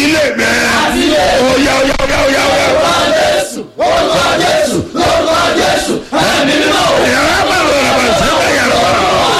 ilé mi. oya oya oya oya oya. Olúwa Jésù, lórúkọ Jésù, ẹ̀mí mímọ́. yàrá bá lọ rà bá sẹ́wọ̀n yàrá bá.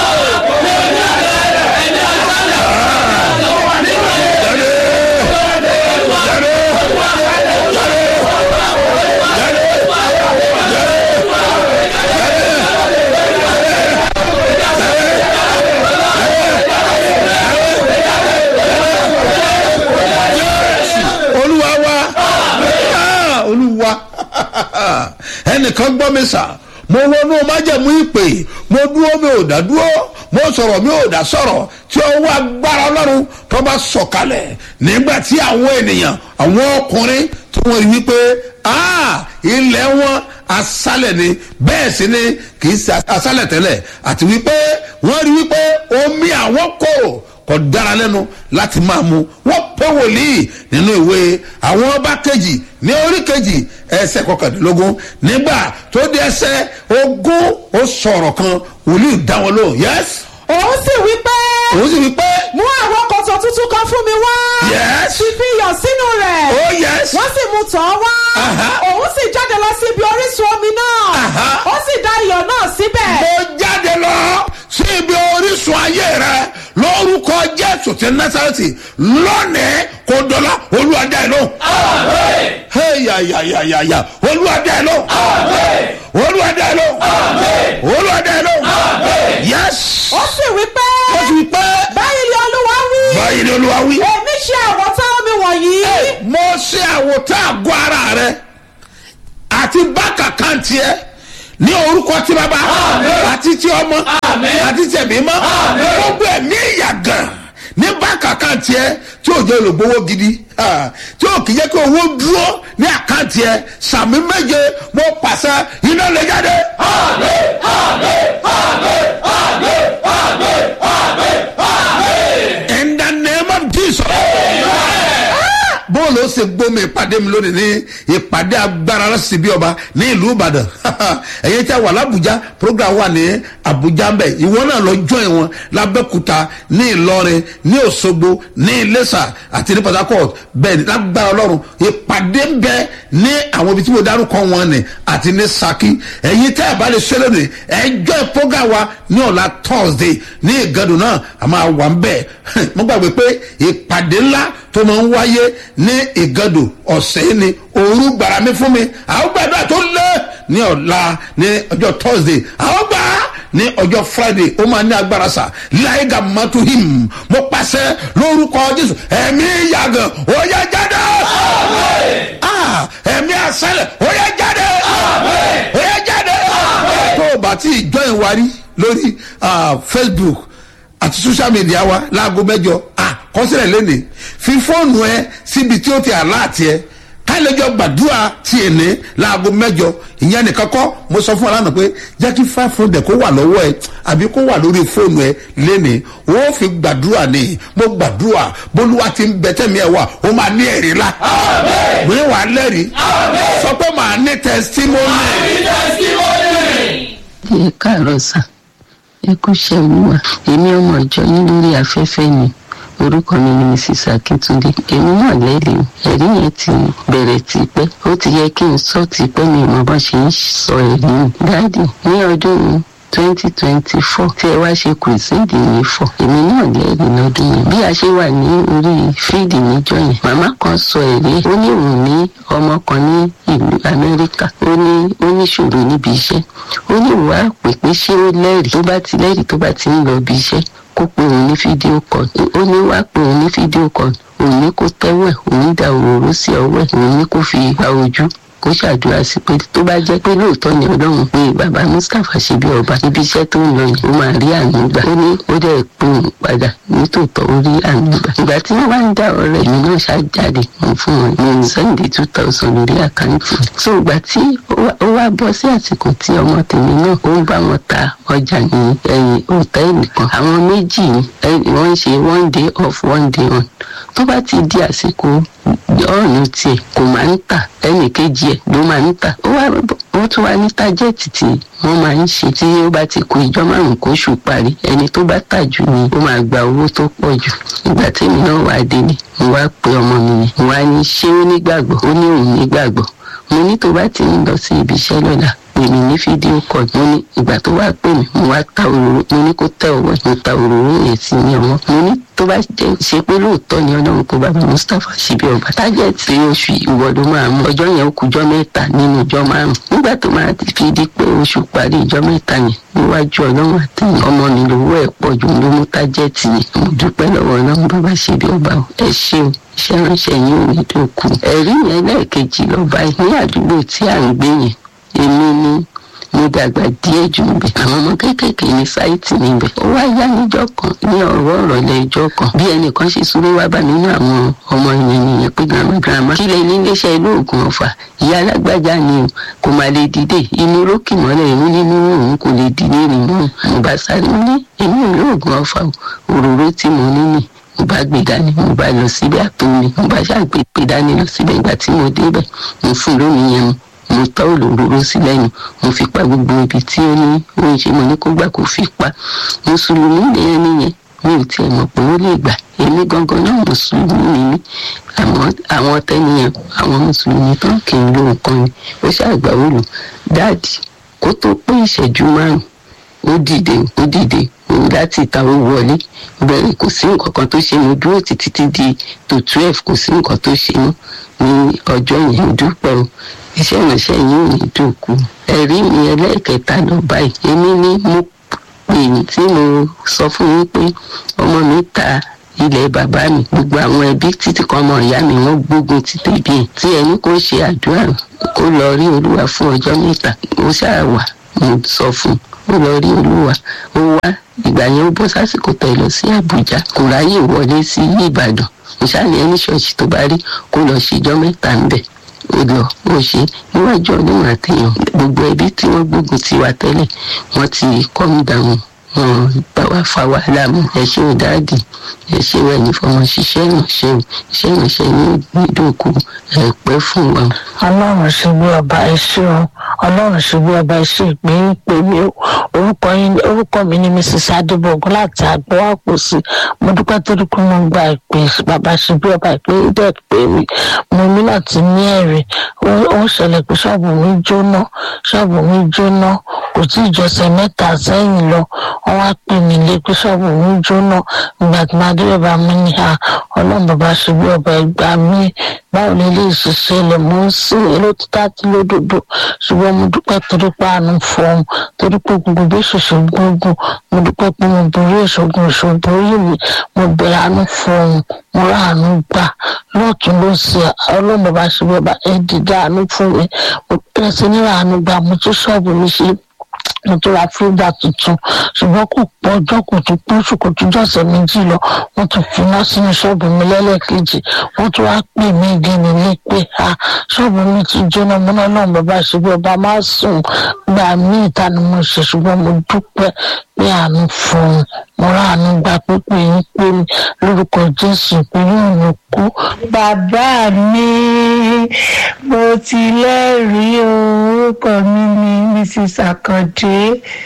olúwa wa Ah, olúwa ẹnìkan gbọ́ mi sà mo wọnú májẹ̀mú ìpè mo dúró mi ò dá dúró mo sọ̀rọ̀ mi ò dá sọ̀rọ̀ tí ọwọ́ agbára ọlọ́run tó bá sọ̀kalẹ̀ nígbà tí àwọn ènìyàn àwọn ọkùnrin tí wọ́n rí wípé ah, ilẹ̀ wọn asálẹ̀ ni bẹ́ẹ̀ sì ni kì í ṣe asálẹ̀ tẹ́lẹ̀ àti wípé wọ́n rí wípé omi àwọn kò kò dára lẹ́nu láti máa mu wọ́n pé wòlíì nínú ìwé àwọn ọba kejì ní orí kejì ẹsẹ̀ kọkàndínlógún nígbà tó di ẹsẹ̀ ogún ó sọ̀rọ̀ kan wòlíì dá wọn lóhùn yẹ́s òun sì wí pé òun sì wí pé mú àwọn kòtò tuntun kan fún mi wá Yes. sì fi iyọ̀ sínú rẹ̀ ó yẹ́s wọ́n sì mú tọ̀ ọ́ wá Aha. òun sì jáde lọ sí ibi orísun omi náà Aha. ó sì dá iyọ̀ náà síbẹ̀ mo jáde lọ sí ibi orísun ayé rẹ lórúkọ jésù ti násàrẹ́tì lónìí kò dọ́là olúwadá ẹ̀ lóhùn. heyayayayaya olúwadá ẹ̀ lóhùn. olúwadá ẹ̀ lóhùn. olúwadá ẹ̀ lóhùn. yẹ́s. ó sì wí pé ó sì pé báyìí ni olúwa wí báyìí ni olúwa wí. èmi ṣe àwọ̀tán omi wọ̀nyí mo ṣe àwòtán àgọ́ ara rẹ àti bákà kan tiẹ̀ ní orúkọ tí bàbá àti tí ọmọ àti tí ẹ̀mí mọ́ gbogbo ẹ̀mí ìyàgàn ní bákà kan tiẹ̀ tí ò jẹ́ olùgbowó gidi ah, tí ò kì í jẹ́ kí owó dúró ní àkáǹtì ẹ̀ sàmì méje mo pàṣẹ iná lè jáde. in the name of jesus. bóòlù ó ṣe gbómi ìpàdé mi lónìí ní ìpàdé agbára lọ́sí bí ọba ní ìlú ìbàdàn ẹ̀yẹ tí a wà lábùjá program wà ní àbújá mbẹ ìwọ náà lọ join wọn lábẹ́kúta ní ìlọrin ní òṣogbo ní iléṣà àti ní port harcourt bẹ́ẹ̀ ni lágbára ọlọ́run ìpàdé ń bẹ ní àwọn ibi tí mo dárúkọ wọn ni àti ní saki ẹ̀yin tẹ́ ẹ̀ bá lè ṣe lónìí ẹ̀ join program wa ní ọ̀la thursday ní ìgàdùn náà a máa wà ń bẹ̀ mo gbàgbé pé ìpàdé ńlá tó máa ń wáyé ní ìgàdò ọ̀sẹ̀ ni òru gbàrà mi fún mi àwọn gbàdúrà tó lé ní ọ̀la ní ọjọ́ thursday àwọn gbà á ní ọjọ́ friday ó máa ní agbára sà láìga mọ́tò him mo pàṣẹ lórúkọ jésù ẹ̀mí yàgàn ó yẹ jáde Ah, ẹ̀mí àṣẹlẹ̀ ó yẹ jáde ó yẹ jáde tó o bá tí ì join wa rí lórí ah, facebook àti social media wa láago mẹjọ àkọsílẹ̀ lónìí fi fóònù ẹ síbi tí ó ti àláàtì ẹ kálẹ̀jọ gbàdúrà tí ẹ ní láago mẹjọ ìyẹn nìkan kọ́ mo sọ fún ọ lánàá pé jẹ́ kí five hundred kó wà lọ́wọ́ ẹ àbí kó wà lórí fóònù ẹ lénìí ó fi gbàdúrà ní mo gbàdúrà bólúwa ti ń bẹ tẹ́mi ẹ wà ó máa ní ẹ̀rí la mo ní wàá lẹ́rìí sọ pé màá ní testimony. ẹ káàárọ̀ sá ẹ kú iṣẹ́ olúwa èmi ọmọ ìjọ yín lórí afẹ́fẹ́ ni orúkọ mi ni mrs akíntúndé èmi náà lẹ́rìí ẹ̀rí yẹn ti bẹ̀rẹ̀ tipẹ́ ó ti yẹ kí n sọ tipẹ́ mi ìmọ̀ bá ṣe ń sọ ẹ̀rí nù dáàdì ní ọdún twenty twenty four tí ẹ wá ṣe kùrìsìndì yìí fọ èmi náà lẹ́rìí lọ́dún yẹn bí a ṣe wà ní orí fíìdì níjọ yẹn màmá kan sọ ẹ̀rí ó ní òun ní ọmọ kan ní ìlú amẹ́ríkà ó ní ó ní ṣòro níbi iṣẹ́ ó ní ìwà pèpè ṣé ó lẹ́rìí tó bá ti lẹ́rìí tó bá ti ń lọ bí iṣẹ́ kó pe òun ní fídíò kan ó ní wá pe òun ní fídíò kan òun ní kó tẹ́wẹ̀ òun dà òróró sí ọwọ́ ẹ̀ òun ní kó fi gba ojú kó ṣàdúrà sí pé tó bá jẹ́ pé lóòótọ́ ni ọlọ́run pé bàbá mustapha ṣe bí ọba ibi iṣẹ́ tó ń lọ yìí ó máa rí àánú gbà ó ní ó dẹ̀ pé òun padà nítòótọ́ ó rí àánú gbà ìgbà tí wọ́n bá ń dá ọ̀rẹ́ mi náà ṣáàjáde mo fún wọn mo ń sẹ́ǹdì two thousand lórí àkáǹtì so ìgbà tí ó wá bọ́ sí àsìkò tí ọmọ tèmi náà ó ń bá wọn ta ọjà ní ẹ̀yìn òtẹ́ẹ̀lì kan àwọn méjì wọ́n ń ṣe one day off one day on tó bá ti di àsìkò ọ̀nà tiẹ̀ kò máa ń tà ẹnì kejì ẹ̀ ló máa ń tà ó wá wọ́n tún wá ní tájẹ́ẹ̀tì tí wọ́n máa ń ṣe tí ó bá ti kù ìjọ márùn-ún kóṣù parí ẹni tó bá tà jù ni ó máa gba owó tó pọ̀ jù ìgbà tèmi náà wà délé mo wá pe ọmọ mi yẹn mo wá ní ṣé ó nígbàgbọ́ ó ní òun nígbàgbọ́ mo ní tó bá ti ń lọ sí ibi iṣẹ́ lọ́la pè mí ní fídíò kọ̀ mo ní ìgbà tó wá pè mí mo wá ta òróró mo ní kó tẹ ọwọ́ mo ta òróró yẹn sí ní ọwọ́ mo ní tó bá jẹ́ ṣe pé lóòótọ́ ni ọlọ́run kó bàbá mustapha síbi ọba tájẹ́ẹ̀tì oṣù ìwọ ló máa mú ọjọ́ yẹn ó kújọ́ mẹ́ta nínú ìjọ márùn nígbà tó máa fi di pé oṣù parí ìjọ mẹ́ta yẹn níwájú ọlọ́run àtẹ̀yìn ọmọ mi lówó ẹ̀ pọ̀ jù ló mú tájẹ́ẹ̀tì yẹn mo dúpẹ́ lọ́wọ́ ọlọ́run bàbá síbi ọba o ẹ ṣeun iṣẹ́ ránṣẹ́ yín ò ní tó kù ẹ̀rí yẹn lẹ́ẹ̀kejì lọ́ba ní àdúgbò tí à ń gbé yẹn èmi ni mo dàgbà díẹ̀ jù níbẹ̀ àwọn ọmọ kéékèèké ní sáìtì níbẹ̀ ó wá yá níjọ́ kan ní ọ̀rọ̀ ọ̀rọ̀lẹ́ ìjọ́ kan bí ẹnìkan ṣe súré wá bá nínú àwọn ọmọ ìyẹn nìyẹn pé grandma grandma kí lè ní iléeṣẹ́ ilé oògùn ọ̀fà ìyá alágbájá ni o kò máa lè dìde inú rókì mọ́lẹ̀ ìmú nínú òun kò lè dìde rìn mọ́ mo bá sáré ní èmi ò lóògùn ọ̀fà òróró tí mo ní nì mo bá gbé dání mo bá lọ síbẹ̀ àpò mi mo bá ṣàgbé gbé dání lọ síbẹ̀ ìgbà tí mo débẹ̀ mo fún lómi yẹn mu mo tọ́ òróró sí lẹ́nu mo fi pa gbogbo ibi tí ó ní ó ń ṣe mo ní kó gbà kó fi pa mùsùlùmí lèyẹn nìyẹn mi ò tiẹ̀ mọ̀ pé ó lè gbà èmi gangan náà mùsùlùmí ni mí àmọ́ àwọn tẹ́niyàn àwọn mùsùlùmí tán kì í lo nǹkan ni ó ṣàgbà ó lò dáàdì kó tó pé ìṣẹ́jú márùn ó dìde ó dìde òun láti ìta ó wọlé bẹ́ẹ̀ kò sí nǹkan kan tó ṣe mo dúró títí tí di tó twelve kò sí nǹkan tó ṣe mọ́ ní ọjọ́ yẹn ó dúpẹ́ o iṣẹ́ ìránṣẹ́ yìí ò ní dòkú ẹ̀rí mi ẹlẹ́ẹ̀kẹta lọ báyìí èmi ni mo pè ní tí mo sọ fún yín pé ọmọ mi ta ilẹ̀ bàbá mi gbogbo àwọn ẹbí títí kan ọmọ ìyá mi wọ́n gbógun ti tèbi ẹ̀ tí ẹni kò ṣe àdúrà kó lọ rí olúwa fún ọjọ́ mẹ́ta ó ṣáà wà mo sọ fún un ó lọ rí olúwa ó wá ìgbà yẹn ó bọ́ sásìkò tẹ̀ lọ sí àbújá kò ráyè wọlé sí ìbàdàn ìṣàlẹ̀ ẹni ṣọ́ọ̀ṣì tó bá rí kó lọ ṣèjọ́ mẹ́ta ń bẹ̀ ó lọ ó ṣe níwájú ọdún àtẹyàn gbogbo ẹbí tí wọ́n gbógun ti wà tẹ́lẹ̀ wọ́n ti kọ́ mi dànù wọn bá wa fa wàhálà mu ẹ ṣe ò dáàdì ẹ ṣe wẹ ní fọmọ ṣiṣẹ́ ìrànṣẹ́ o iṣẹ́ ìrànṣẹ́ ní ìdókù ẹ pẹ́ fún wa. ọlọ́run ṣe bí ọba ẹṣẹ́ o ọlọ́run ṣe bí ọba ẹṣẹ́ ìpè ń pè mí o orúkọ yín orúkọ mi ni mrs adébọ̀gún láti àgbọ̀ àpòsí mo dúpẹ́ torí pé mo gba ìpè bàbá ṣe bí ọba ìpè dẹ̀ pè mí mo ní láti ní ẹ̀rí ó ṣẹlẹ̀ pé ṣọ́ọ̀bù mi jóná ṣọ́ọ̀bù mi jóná kò tí ì jọsẹ̀ mẹ́ta sẹ́yìn lọ wọ́n wá pè mí lé pé ṣọ́ọ̀bù mi jóná ìgbà tí màá dé bàbá mi ní ha ọlọ́run bàbá ṣe bí ọba ìgbà mi báwo ni ilé ìṣiṣẹ́ ilẹ̀ mò ń sìn èló títà tí lódodo ṣùgbọ́n mo dúpẹ́ torí pé àánú fọ́ọ̀mù torí pé gbogbo bí ṣoṣo gbógun mo dúpẹ́ pé mo borí ìṣògùn ìṣògùn orí mi mo bẹ̀rẹ̀ àánú fọ́ọ̀mù mo rà àánú gbà lọ́ọ̀tún ló ṣe ọlọ́run bàbá ṣe bí ọba ẹ̀ dìde àánú fún mi mo bẹ̀rẹ̀ sí ní àánú gbà mo tún ṣọ́ọ̀bù mi ṣe mo tó ra fíńdà tuntun ṣùgbọ́n kò pọ̀ ọjọ́ kò tún pé oṣù kò tún jọ̀sẹ̀ méjì lọ wọ́n tún fi iná sínú ṣọ́ọ̀bù mi lẹ́lẹ́kejì wọ́n tún wá pè mí again nílé pé a ṣọ́ọ̀bù mi ti jóná mọ́ná náà bàbá ṣe bí ọba máa sùn gbà mí ìta ni mo ṣe ṣùgbọ́n mo dúpẹ́ pé àánú fún un mo rà àánú gba pípé yín pé mi lórúkọ jésù pé yóò ní kú. bàbá mi mo ti lẹ́rìí o orúkọ mi ni mrs akande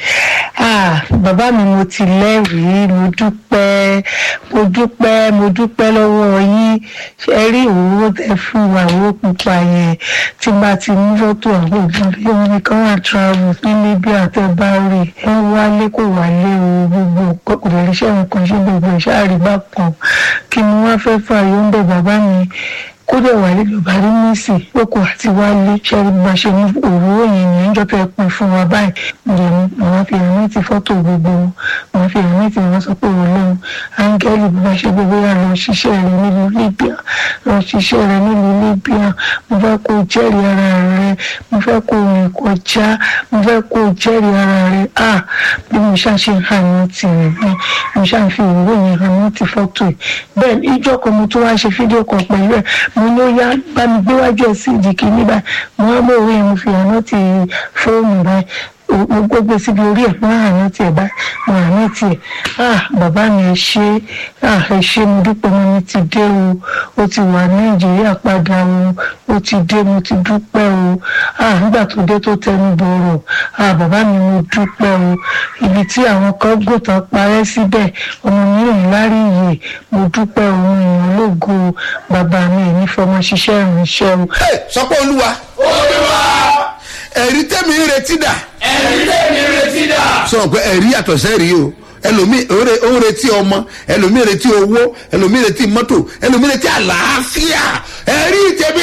ah bàbá mi mo ti lẹ́rìí mo dúpẹ́ mo dúpẹ́ mo dúpẹ́ lọ́wọ́ yín ṣe rí òwúrò tẹ fún wa owó pupa yẹn tí bá ti mú fọ́tò àwọn òbí wọn ní kí wọ́n travel ní libya àti bari wọ́n wálé kò wálé o gbogbo kò lè ríṣẹ́ nǹkan ṣe gbogbo ìṣáàrí bá kan kí ni wọ́n fẹ́ fà yóò ń bẹ̀ bàbá mi kódà wálé lọ́ba rí mísì lóko àti wálé ṣẹ́rí bá ṣe mú òwúrò yẹn ní ìjọ tẹ́ pin fún wa báyìí mo lè mú àwọn fi hàn mẹ́tì fọ́tò gbogbo wọn fi hàn mẹ́tì wọn sọ pé olóhùn áńgẹ́lì bí wọ́n ṣe gbogbo yà lọ ṣiṣẹ́ rẹ nílùú libya lọ ṣiṣẹ́ rẹ nílùú libya mo fẹ́ kó jẹ́rìí ara rẹ mo fẹ́ kó rìn kọjá mo fẹ́ kó jẹ́rìí ara rẹ à bí mo ṣáà ṣe hàn mẹ́tì rẹ bí mo ṣáà fi òwúrò yẹn hàn mẹ́tì fọ́tò yìí bẹ́ẹ̀ ìjọ kan mo tún wá ṣe fídíò kan pẹ̀lú ẹ̀ mo ní ó yá bá mi gbé wájú ẹ̀ sí ìdí kìíní báyìí mo wá mú òwe yẹn mo fi hàn mẹ́tì fóònù báyìí mo gbé síbi orí ẹ̀ fún àná tiẹ̀ bá mo àná tiẹ̀ ah bàbá mi ẹ ṣe ah ẹ ṣe mo dúpẹ́ mo ní ti dé o ó ti wà nàìjíríà padà o ó ti dé mo ti dúpẹ́ o ah nígbà tó dé tó tẹnu bọ̀rọ̀ ah bàbá mi mo dúpẹ́ o ibi tí àwọn kan gòtàn parẹ́ síbẹ̀ ọmọ mi rìn lárí iye mo dúpẹ́ o mo yàn lógo o bàbá mi ẹ̀ ní fọmọ ṣiṣẹ́ ìrìnsẹ́ o. Hey, sọ pé olúwa olúwa ẹ̀rí tẹ́mi ń retí dà ẹ̀rí tẹ̀mí retí dà. sọ pé ẹ̀rí yàtọ̀ sẹ́rí o ẹlòmíì ó re- ó ń retí ọmọ ẹlòmíì retí owó ẹlòmíì retí mọ́tò ẹlòmíì retí àlàáfíà ẹ̀rí tẹ́mi